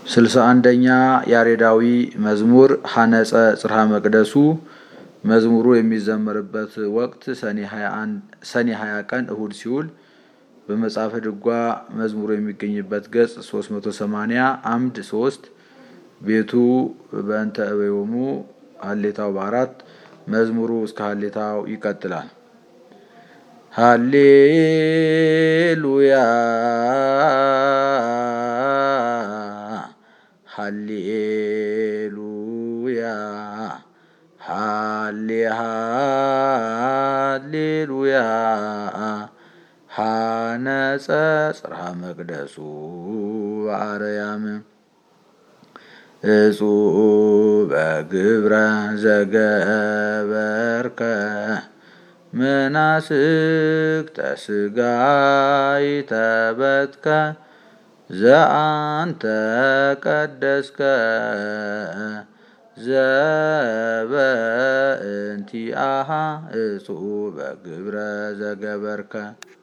ስልሳ አንደኛ ያሬዳዊ መዝሙር ሀነጸ ጽርሐ መቅደሱ መዝሙሩ የሚዘመርበት ወቅት ሰኔ 20 ቀን እሁድ ሲውል በመጽሐፈ ድጓ መዝሙሩ የሚገኝበት ገጽ 380 አምድ 3 ቤቱ በእንተ እበዮሙ ሀሌታው በአራት መዝሙሩ እስከ ሀሌታው ይቀጥላል። ሃሌሉያ ሃሌሉያ ሃሌ ሃሌሉያ ሃነጸ ጽርሐ መቅደሱ በአርያም እጹበ ግብረ ዘገበርከ መናስክተ ሥጋይ ተበትከ ዘአንተ ቀደስከ ዘበእንቲአሃ እጹበ ግብረ ዘገበርከ